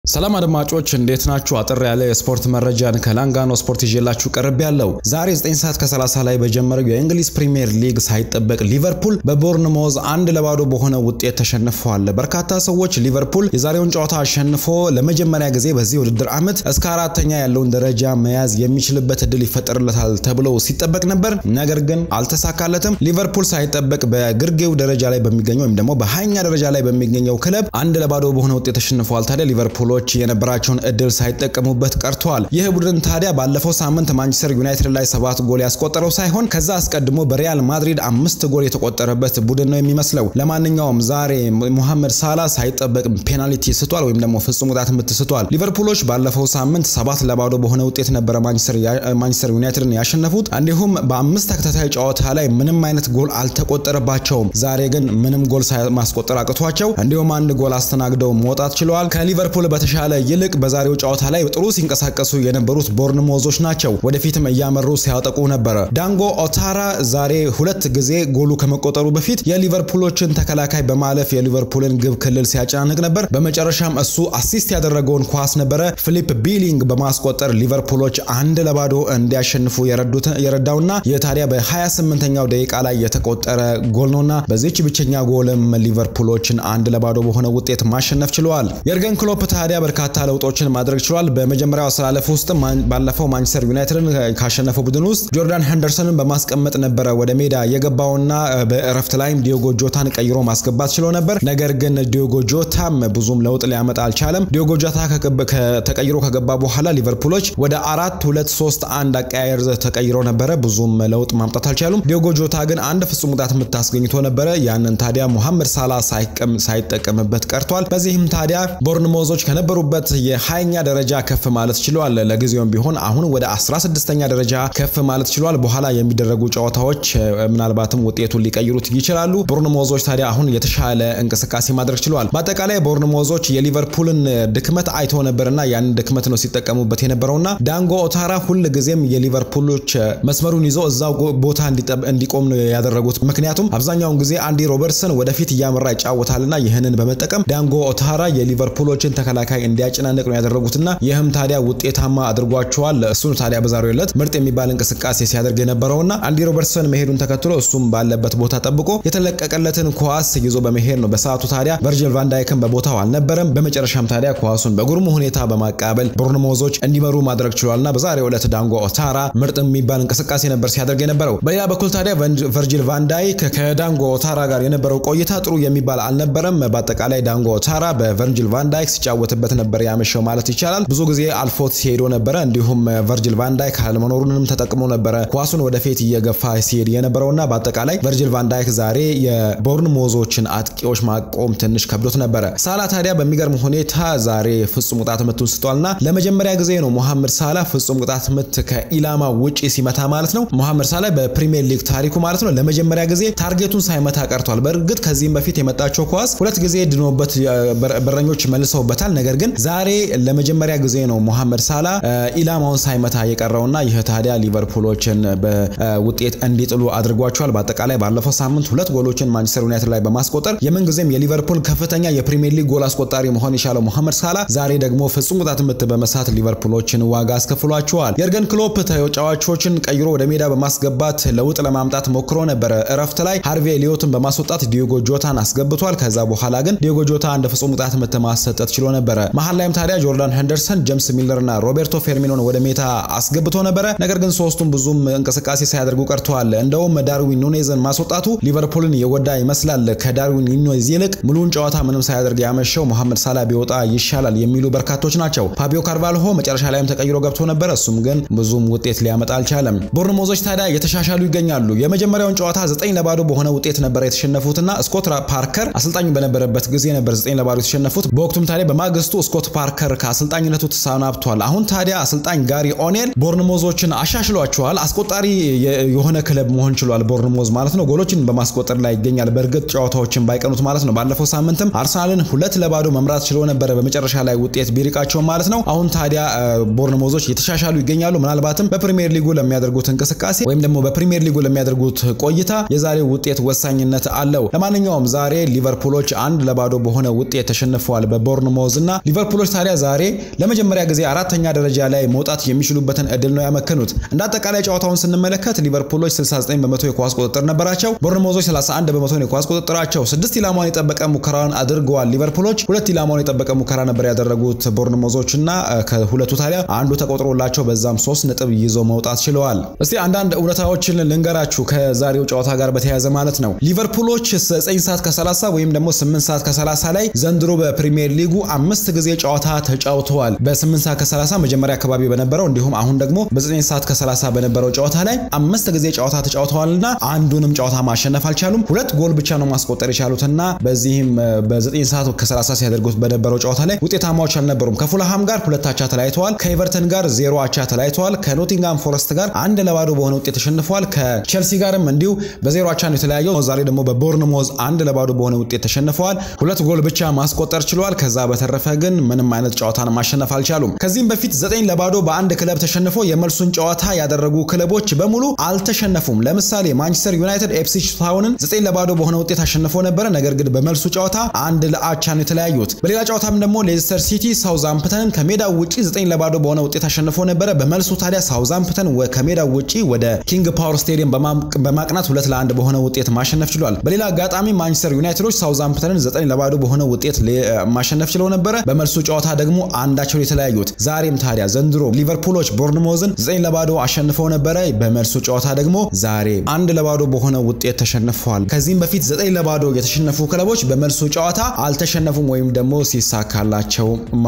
ሰላም አድማጮች እንዴት ናችሁ? አጠር ያለ የስፖርት መረጃን ከላንጋኖ ስፖርት ይዤላችሁ ቀርብ ያለው ዛሬ 9 ሰዓት ከ30 ላይ በጀመረው የእንግሊዝ ፕሪሚየር ሊግ ሳይጠበቅ ሊቨርፑል በቦርንሞዝ አንድ ለባዶ በሆነ ውጤት ተሸንፈዋል። በርካታ ሰዎች ሊቨርፑል የዛሬውን ጨዋታ አሸንፎ ለመጀመሪያ ጊዜ በዚህ ውድድር ዓመት እስከ አራተኛ ያለውን ደረጃ መያዝ የሚችልበት እድል ይፈጠርለታል ተብሎ ሲጠበቅ ነበር። ነገር ግን አልተሳካለትም። ሊቨርፑል ሳይጠበቅ በግርጌው ደረጃ ላይ በሚገኘው ወይም ደግሞ በሀያኛ ደረጃ ላይ በሚገኘው ክለብ አንድ ለባዶ በሆነ ውጤት ተሸንፈዋል። ታዲያ ሊቨርፑል ች የነበራቸውን እድል ሳይጠቀሙበት ቀርተዋል። ይህ ቡድን ታዲያ ባለፈው ሳምንት ማንቸስተር ዩናይትድ ላይ ሰባት ጎል ያስቆጠረው ሳይሆን ከዛ አስቀድሞ በሪያል ማድሪድ አምስት ጎል የተቆጠረበት ቡድን ነው የሚመስለው። ለማንኛውም ዛሬ ሙሐመድ ሳላ ሳይጠበቅ ፔናልቲ ስቷል፣ ወይም ደግሞ ፍጹም ቅጣት ምት ስቷል። ሊቨርፑሎች ባለፈው ሳምንት ሰባት ለባዶ በሆነ ውጤት ነበረ ማንቸስተር ዩናይትድን ያሸነፉት። እንዲሁም በአምስት ተከታታይ ጨዋታ ላይ ምንም አይነት ጎል አልተቆጠረባቸውም። ዛሬ ግን ምንም ጎል ማስቆጠር አቅቷቸው እንዲሁም አንድ ጎል አስተናግደው መውጣት ችለዋል። ከሊቨርፑል በተሻለ ይልቅ በዛሬው ጨዋታ ላይ ጥሩ ሲንቀሳቀሱ የነበሩት ቦርንሞዞች ናቸው። ወደፊትም እያመሩ ሲያጠቁ ነበረ። ዳንጎ ኦታራ ዛሬ ሁለት ጊዜ ጎሉ ከመቆጠሩ በፊት የሊቨርፑሎችን ተከላካይ በማለፍ የሊቨርፑልን ግብ ክልል ሲያጨናንቅ ነበር። በመጨረሻም እሱ አሲስት ያደረገውን ኳስ ነበረ ፊሊፕ ቢሊንግ በማስቆጠር ሊቨርፑሎች አንድ ለባዶ እንዲያሸንፉ የረዳውና የታዲያ በ28ኛው ደቂቃ ላይ የተቆጠረ ጎል ነውና በዚች ብቸኛ ጎልም ሊቨርፑሎችን አንድ ለባዶ በሆነ ውጤት ማሸነፍ ችለዋል። የርገን ክሎፕ ታዲያ በርካታ ለውጦችን ማድረግ ችሏል። በመጀመሪያው አሰላለፍ ውስጥ ባለፈው ማንቸስተር ዩናይትድን ካሸነፈው ቡድን ውስጥ ጆርዳን ሄንደርሰንን በማስቀመጥ ነበረ ወደ ሜዳ የገባውና በእረፍት ላይም ዲዮጎ ጆታን ቀይሮ ማስገባት ችሎ ነበር። ነገር ግን ዲዮጎ ጆታም ብዙም ለውጥ ሊያመጣ አልቻለም። ዲዮጎ ጆታ ተቀይሮ ከገባ በኋላ ሊቨርፑሎች ወደ አራት ሁለት ሶስት አንድ አቀያየር ተቀይሮ ነበረ። ብዙም ለውጥ ማምጣት አልቻሉም። ዲዮጎ ጆታ ግን አንድ ፍጹም ቅጣት ምት አስገኝቶ ነበረ። ያንን ታዲያ ሙሐመድ ሳላ ሳይጠቀምበት ቀርቷል። በዚህም ታዲያ ቦርንሞዞች ከነበሩበት የሀያኛ ደረጃ ከፍ ማለት ችሏል። ለጊዜውም ቢሆን አሁን ወደ 16ኛ ደረጃ ከፍ ማለት ችሏል። በኋላ የሚደረጉ ጨዋታዎች ምናልባትም ውጤቱን ሊቀይሩት ይችላሉ። ቦርንሞዞች ታዲያ አሁን የተሻለ እንቅስቃሴ ማድረግ ችሏል። በአጠቃላይ ቦርንሞዞች የሊቨርፑልን ድክመት አይተው ነበርና ያንን ድክመት ነው ሲጠቀሙበት የነበረውና ዳንጎ ኦታራ ሁል ጊዜም የሊቨርፑሎች መስመሩን ይዞ እዛው ቦታ እንዲቆም ነው ያደረጉት። ምክንያቱም አብዛኛውን ጊዜ አንዲ ሮበርትሰን ወደፊት እያመራ ይጫወታልና ይህንን በመጠቀም ዳንጎ ኦታራ የሊቨርፑሎችን ተከላካይ እንዲያጨናንቅ ነው ያደረጉትና ይህም ታዲያ ውጤታማ አድርጓቸዋል። እሱን ታዲያ በዛሬው ዕለት ምርጥ የሚባል እንቅስቃሴ ሲያደርግ የነበረውና አንዲ ሮበርትሰን መሄዱን ተከትሎ እሱም ባለበት ቦታ ጠብቆ የተለቀቀለትን ኳስ ይዞ በመሄድ ነው። በሰዓቱ ታዲያ ቨርጅል ቫንዳይክን በቦታው አልነበረም። በመጨረሻም ታዲያ ኳሱን በጉርሙ ሁኔታ በማቃበል ቦርንሞዞች እንዲመሩ ማድረግ ችሏልና በዛሬው ዕለት ዳንጎ ኦታራ ምርጥ የሚባል እንቅስቃሴ ነበር ሲያደርግ የነበረው። በሌላ በኩል ታዲያ ቨርጂል ቫንዳይክ ከዳንጎ ኦታራ ጋር የነበረው ቆይታ ጥሩ የሚባል አልነበረም። በአጠቃላይ ዳንጎ ኦታራ በቨርጂል ቫንዳይክ ሲጫወትበት ነበር ያመሸው ማለት ይቻላል። ብዙ ጊዜ አልፎት ሲሄዶ ነበረ። እንዲሁም ቨርጂል ቫንዳይክ አለመኖሩንም ተጠቅሞ ነበረ ኳሱን ወደፊት እየገፋ ሲሄድ የነበረውና በአጠቃላይ ቨርጂል ቫንዳይክ ዛሬ የቦርንሞዞችን አጥቂዎች ማቆም ትንሽ ከብዶት ነበረ። ሳላ ታዲያ በሚገርም ሁኔታ ዛሬ ፍጹም ቅጣት ምቱን ስቷልና ለመጀመሪያ ጊዜ ነው ሙሐመድ ሳላ ፍጹም ቅጣት ምት ከኢላማ ውጪ ሲመታ ማለት ነው። ሙሐመድ ሳላ በፕሪሚየር ሊግ ታሪኩ ማለት ነው ለመጀመሪያ ጊዜ ታርጌቱን ሳይመታ ቀርቷል። በእርግጥ ከዚህም በፊት የመጣቸው ኳስ ሁለት ጊዜ ድኖበት በረኞች መልሰውበታል። ነገር ግን ዛሬ ለመጀመሪያ ጊዜ ነው ሙሐመድ ሳላ ኢላማውን ሳይመታ የቀረውና ይህ ታዲያ ሊቨርፑሎችን በውጤት እንዲጥሉ አድርጓቸዋል። በአጠቃላይ ባለፈው ሳምንት ሁለት ጎሎችን ማንቸስተር ዩናይትድ ላይ በማስቆጠር የምንጊዜም የሊቨርፑል ከፍተኛ የፕሪሚየር ሊግ ጎል አስቆጣሪ መሆን የቻለው ሙሐመድ ሳላ ዛሬ ደግሞ ፍጹም ቅጣት ምት በመሳት ሊቨርፑሎችን ዋጋ አስከፍሏቸዋል። የርገን ክሎፕ ተጫዋቾችን ቀይሮ ወደ ሜዳ በማስገባት ለውጥ ለማምጣት ሞክሮ ነበረ። እረፍት ላይ ሃርቬ ሊዮትን በማስወጣት ዲዮጎ ጆታን አስገብቷል። ከዛ በኋላ ግን ዲዮጎ ጆታ አንድ ፍጹም ቅጣት ምት ማሰጠት ችሎ ነበረ። መሀል ላይም ታዲያ ጆርዳን ሄንደርሰን፣ ጄምስ ሚለር እና ሮቤርቶ ፌርሚኖን ወደ ሜዳ አስገብቶ ነበረ። ነገር ግን ሶስቱም ብዙም እንቅስቃሴ ሳያደርጉ ቀርተዋል። እንደውም ዳርዊን ኑኔዝን ማስወጣቱ ሊቨርፑልን የጎዳ ይመስላል። ከዳርዊን ኑኔዝ ይልቅ ሙሉውን ጨዋታ ምንም ሳያደርግ ያመሸው መሐመድ ሳላ ቢወጣ ይሻላል የሚሉ በርካቶች ናቸው። ፋቢዮ ካርቫልሆ መጨረሻ ላይም ተቀይሮ ገብቶ ነበረ። እሱም ግን ብዙም ውጤት ሊያመጣ አልቻለም። ቦርንሞዞች ታዲያ የተሻሻሉ ይገኛሉ። የመጀመሪያውን ጨዋታ ዘጠኝ ለባዶ በሆነ ውጤት ነበረ የተሸነፉትና ስኮት ፓርከር አሰልጣኝ በነበረበት ጊዜ ነበር ዘጠኝ ለባዶ የተሸነፉት። በወቅቱም ታዲያ በማግስቱ ስኮት ፓርከር ከአሰልጣኝነቱ ተሰናብቷል። አሁን ታዲያ አሰልጣኝ ጋሪ ኦኔል ቦርንሞዞችን አሻሽሏቸዋል። አስቆጣሪ የሆነ ክለብ መሆን ችሏል። ቦርንሞዝ ማለት ነው። ጎሎችን በማስቆጠር ላይ ይገኛል። በእርግጥ ጨዋታዎችን ባይቀኑት ማለት ነው። ባለፈው ሳምንትም አርሰናልን ሁለት ለባዶ መምራት ችሎ ነበረ በመጨረሻ ላይ ውጤት ቢሪቃቸው ማለት ነው። አሁን ታዲያ ቦርንሞዞች የተሻሻሉ ይገኛሉ። ምናልባትም በፕሪሚየር ሊጉ ለሚያደርጉት እንቅስቃሴ ወይም ደግሞ በፕሪሚየር ሊጉ ለሚያደርጉት ቆይታ የዛሬው ውጤት ወሳኝነት አለው። ለማንኛውም ዛሬ ሊቨርፑሎች አንድ ለባዶ በሆነ ውጤት ተሸንፈዋል በቦርንሞዝ እና እና ሊቨርፑሎች ታዲያ ዛሬ ለመጀመሪያ ጊዜ አራተኛ ደረጃ ላይ መውጣት የሚችሉበትን እድል ነው ያመከኑት። እንደ አጠቃላይ ጨዋታውን ስንመለከት ሊቨርፑሎች 69 በመቶ የኳስ ቁጥጥር ነበራቸው። ቦርንሞዞች 31 በመቶ የኳስ ቁጥጥራቸው። ስድስት ኢላማውን የጠበቀ ሙከራን አድርገዋል ሊቨርፑሎች። ሁለት ኢላማውን የጠበቀ ሙከራ ነበር ያደረጉት ቦርንሞዞች እና ከሁለቱ ታዲያ አንዱ ተቆጥሮላቸው በዛም ሶስት ነጥብ ይዘው መውጣት ችለዋል። እስቲ አንዳንድ እውነታዎችን ልንገራችሁ ከዛሬው ጨዋታ ጋር በተያያዘ ማለት ነው። ሊቨርፑሎች 9 ሰዓት ከ30 ወይም ደግሞ 8 ሰዓት ከ30 ላይ ዘንድሮ በፕሪሚየር ሊጉ አምስት ጊዜ ጨዋታ ተጫውተዋል። በ8 ሰዓት ከ30 መጀመሪያ አካባቢ በነበረው እንዲሁም አሁን ደግሞ በ9 ሰዓት ከ30 በነበረው ጨዋታ ላይ አምስት ጊዜ ጨዋታ ተጫውተዋልና አንዱንም ጨዋታ ማሸነፍ አልቻሉም። ሁለት ጎል ብቻ ነው ማስቆጠር የቻሉትና በዚህም በ9 ሰዓት ከ30 ሲያደርጉት በነበረው ጨዋታ ላይ ውጤታማዎች አልነበሩም። ከፉልሃም ጋር ሁለት አቻ ተለያይተዋል። ከኤቨርተን ጋር ዜሮ አቻ ተለያይተዋል። ከኖቲንጋም ፎረስት ጋር አንድ ለባዶ በሆነ ውጤት ተሸንፈዋል። ከቼልሲ ጋርም እንዲሁ በዜሮ አቻ ነው የተለያየው። ዛሬ ደግሞ በቦርንሞዝ አንድ ለባዶ በሆነ ውጤት ተሸንፈዋል። ሁለት ጎል ብቻ ማስቆጠር ችለዋል። ከዛ በተረፈ ግን ምንም አይነት ጨዋታን ማሸነፍ አልቻሉም። ከዚህም በፊት ዘጠኝ ለባዶ በአንድ ክለብ ተሸንፎ የመልሱን ጨዋታ ያደረጉ ክለቦች በሙሉ አልተሸነፉም። ለምሳሌ ማንቸስተር ዩናይትድ ኤፕሲች ታውንን ዘጠኝ ለባዶ በሆነ ውጤት አሸንፎ ነበረ። ነገር ግን በመልሱ ጨዋታ አንድ ለአቻ ነው የተለያዩት። በሌላ ጨዋታም ደግሞ ሌስተር ሲቲ ሳውዛምፕተንን ከሜዳው ውጪ ዘጠኝ ለባዶ በሆነ ውጤት አሸንፎ ነበረ። በመልሱ ታዲያ ሳውዛምፕተን ከሜዳው ውጪ ወደ ኪንግ ፓወር ስቴዲየም በማቅናት ሁለት ለአንድ በሆነ ውጤት ማሸነፍ ችሏል። በሌላ አጋጣሚ ማንቸስተር ዩናይትዶች ሳውዛምፕተንን ዘጠኝ ለባዶ በሆነ ውጤት ማሸነፍ ችለው ነበረ። በመልሱ ጨዋታ ደግሞ አንዳቸው የተለያዩት። ዛሬም ታዲያ ዘንድሮ ሊቨርፑሎች ቦርንሞዝን ዘጠኝ ለባዶ አሸንፈው ነበረ። በመልሱ ጨዋታ ደግሞ ዛሬ አንድ ለባዶ በሆነ ውጤት ተሸንፈዋል። ከዚህም በፊት ዘጠኝ ለባዶ የተሸነፉ ክለቦች በመልሱ ጨዋታ አልተሸነፉም ወይም ደግሞ ሲሳካላቸው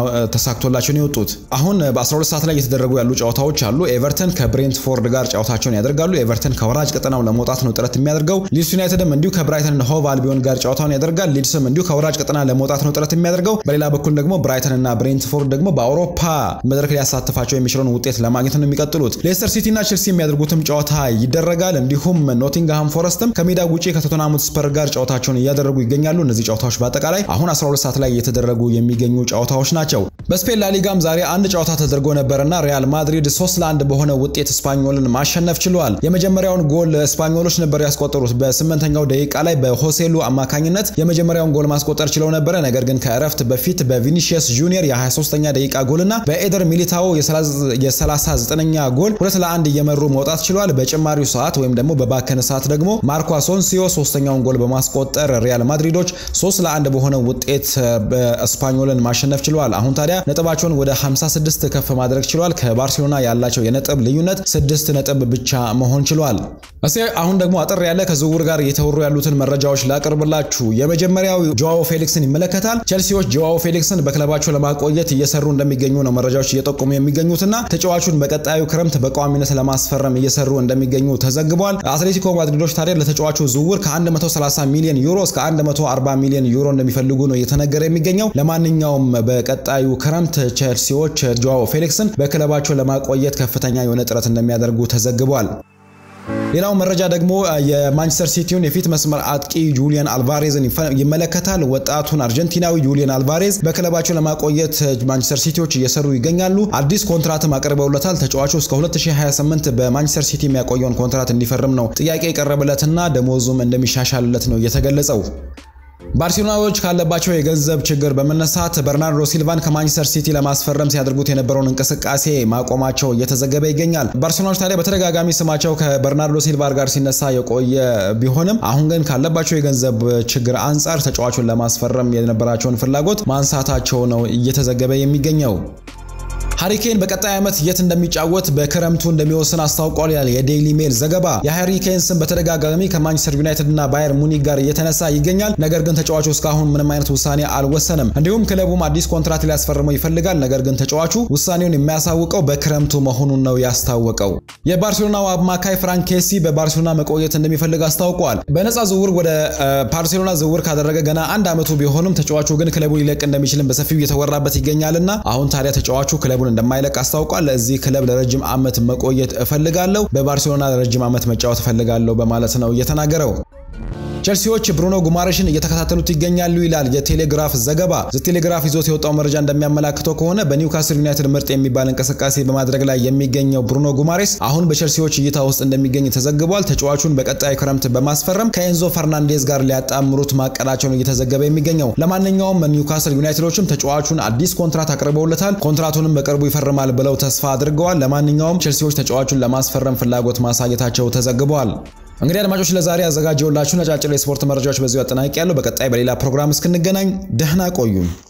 ተሳክቶላቸው ነው የወጡት። አሁን በ12 ሰዓት ላይ እየተደረጉ ያሉ ጨዋታዎች አሉ። ኤቨርተን ከብሬንትፎርድ ጋር ጨዋታቸውን ያደርጋሉ። ኤቨርተን ከወራጅ ቀጠናው ለመውጣት ነው ጥረት የሚያደርገው። ሊድስ ዩናይትድም እንዲሁ ከብራይተን ሆቭ አልቢዮን ጋር ጨዋታውን ያደርጋል። ሊድስም እንዲሁ ከወራጅ ቀጠና ለመውጣት ነው ጥረት የሚያደርገው። በሌላ በኩል ደግሞ ብራይተን እና ብሬንትፎርድ ደግሞ በአውሮፓ መድረክ ሊያሳትፋቸው የሚችለውን ውጤት ለማግኘት ነው የሚቀጥሉት። ሌስተር ሲቲ እና ቼልሲ የሚያደርጉትም ጨዋታ ይደረጋል። እንዲሁም ኖቲንግሃም ፎረስትም ከሜዳ ውጪ ከቶተንሃም ስፐር ጋር ጨዋታቸውን እያደረጉ ይገኛሉ። እነዚህ ጨዋታዎች በአጠቃላይ አሁን 12 ሰዓት ላይ እየተደረጉ የሚገኙ ጨዋታዎች ናቸው። በስፔን ላሊጋም ዛሬ አንድ ጨዋታ ተደርጎ ነበርና ሪያል ማድሪድ 3 ለ1 በሆነ ውጤት ስፓኞልን ማሸነፍ ችሏል። የመጀመሪያውን ጎል ስፓኞሎች ነበር ያስቆጠሩት። በስምንተኛው ደቂቃ ላይ በሆሴሉ አማካኝነት የመጀመሪያውን ጎል ማስቆጠር ችለው ነበረ። ነገር ግን ከእረፍት በፊት በቪኒሺየስ ጁኒየር የ23ኛ ደቂቃ ጎልና በኤደር ሚሊታኦ የ39ኛ ጎል ሁለት ለአንድ እየመሩ መውጣት ችሏል። በጭማሪው ሰዓት ወይም ደግሞ በባከነ ሰዓት ደግሞ ማርኮ አሶንሲዮ ሶስተኛውን ጎል በማስቆጠር ሪያል ማድሪዶች 3 ለአንድ በሆነ ውጤት ስፓኞልን ማሸነፍ ችለዋል። አሁን ታዲያ ነጥባቸውን ወደ 56 ከፍ ማድረግ ችሏል። ከባርሴሎና ያላቸው የነጥብ ልዩነት ስድስት ነጥብ ብቻ መሆን ችሏል። እስኪ አሁን ደግሞ አጠር ያለ ከዝውውር ጋር እየተወሩ ያሉትን መረጃዎች ላቅርብላችሁ። የመጀመሪያው ጆዋዎ ፌሊክስን ይመለከታል። ቼልሲዎች ጆዋዎ ፌሊክስን በክለባቸው ለማቆየት እየሰሩ እንደሚገኙ ነው መረጃዎች እየጠቆሙ የሚገኙትና ተጫዋቹን በቀጣዩ ክረምት በቋሚነት ለማስፈረም እየሰሩ እንደሚገኙ ተዘግቧል። አትሌቲኮ ማድሪዶች ታዲያ ለተጫዋቹ ዝውውር ከ130 ሚሊዮን ዩሮ እስከ 140 ሚሊዮን ዩሮ እንደሚፈልጉ ነው እየተነገረ የሚገኘው። ለማንኛውም በቀጣዩ ክረምት ቼልሲዎች ጆዋዎ ፌሊክስን በክለባቸው ለማቆየት ከፍተኛ የሆነ ጥረት እንደሚያደርጉ ተዘግቧል። ሌላው መረጃ ደግሞ የማንቸስተር ሲቲውን የፊት መስመር አጥቂ ጁሊያን አልቫሬዝን ይመለከታል። ወጣቱን አርጀንቲናዊ ጁሊያን አልቫሬዝ በክለባቸው ለማቆየት ማንቸስተር ሲቲዎች እየሰሩ ይገኛሉ። አዲስ ኮንትራትም አቅርበውለታል። ተጫዋቹ እስከ 2028 በማንቸስተር ሲቲ የሚያቆየውን ኮንትራት እንዲፈርም ነው ጥያቄ የቀረበለትና ደሞዙም እንደሚሻሻልለት ነው የተገለጸው። ባርሴሎናዎች ካለባቸው የገንዘብ ችግር በመነሳት በርናርዶ ሲልቫን ከማንቸስተር ሲቲ ለማስፈረም ሲያደርጉት የነበረውን እንቅስቃሴ ማቆማቸው እየተዘገበ ይገኛል። ባርሴሎናዎች ታዲያ በተደጋጋሚ ስማቸው ከበርናርዶ ሲልቫ ጋር ሲነሳ የቆየ ቢሆንም አሁን ግን ካለባቸው የገንዘብ ችግር አንጻር ተጫዋቹን ለማስፈረም የነበራቸውን ፍላጎት ማንሳታቸው ነው እየተዘገበ የሚገኘው። ሃሪኬን በቀጣይ ዓመት የት እንደሚጫወት በክረምቱ እንደሚወስን አስታውቋል ይላል የዴይሊ ሜል ዘገባ። የሃሪኬን ስም በተደጋጋሚ ከማንቸስተር ዩናይትድ እና ባየር ሙኒክ ጋር እየተነሳ ይገኛል። ነገር ግን ተጫዋቹ እስካሁን ምንም አይነት ውሳኔ አልወሰንም። እንዲሁም ክለቡም አዲስ ኮንትራት ሊያስፈርመው ይፈልጋል። ነገር ግን ተጫዋቹ ውሳኔውን የሚያሳውቀው በክረምቱ መሆኑን ነው ያስታወቀው። የባርሴሎናው አማካይ ፍራንክ ኬሲ በባርሴሎና መቆየት እንደሚፈልግ አስታውቋል። በነፃ ዝውውር ወደ ባርሴሎና ዝውውር ካደረገ ገና አንድ ዓመቱ ቢሆንም ተጫዋቹ ግን ክለቡ ሊለቅ እንደሚችልም በሰፊው እየተወራበት ይገኛልና አሁን ታዲያ ተጫዋቹ ክለቡን እንደማይለቅ አስታውቋል። ለዚህ ክለብ ለረጅም ዓመት መቆየት እፈልጋለሁ፣ በባርሴሎና ለረጅም ዓመት መጫወት እፈልጋለሁ በማለት ነው እየተናገረው። ቼልሲዎች ብሩኖ ጉማሬሽን እየተከታተሉት ይገኛሉ ይላል የቴሌግራፍ ዘገባ። ቴሌግራፍ ይዞት የወጣው መረጃ እንደሚያመላክተው ከሆነ በኒውካስል ዩናይትድ ምርጥ የሚባል እንቅስቃሴ በማድረግ ላይ የሚገኘው ብሩኖ ጉማሬስ አሁን በቼልሲዎች እይታ ውስጥ እንደሚገኝ ተዘግቧል። ተጫዋቹን በቀጣይ ክረምት በማስፈረም ከኤንዞ ፈርናንዴዝ ጋር ሊያጣምሩት ማቀዳቸውን እየተዘገበ የሚገኘው። ለማንኛውም ኒውካስል ዩናይትዶችም ተጫዋቹን አዲስ ኮንትራት አቅርበውለታል። ኮንትራቱንም በቅርቡ ይፈርማል ብለው ተስፋ አድርገዋል። ለማንኛውም ቼልሲዎች ተጫዋቹን ለማስፈረም ፍላጎት ማሳየታቸው ተዘግቧል። እንግዲህ አድማጮች ለዛሬ ያዘጋጀውላችሁ ነጫጭር የስፖርት መረጃዎች በዚሁ አጠናቅቄያለሁ። በቀጣይ በሌላ ፕሮግራም እስክንገናኝ ደህና ቆዩን።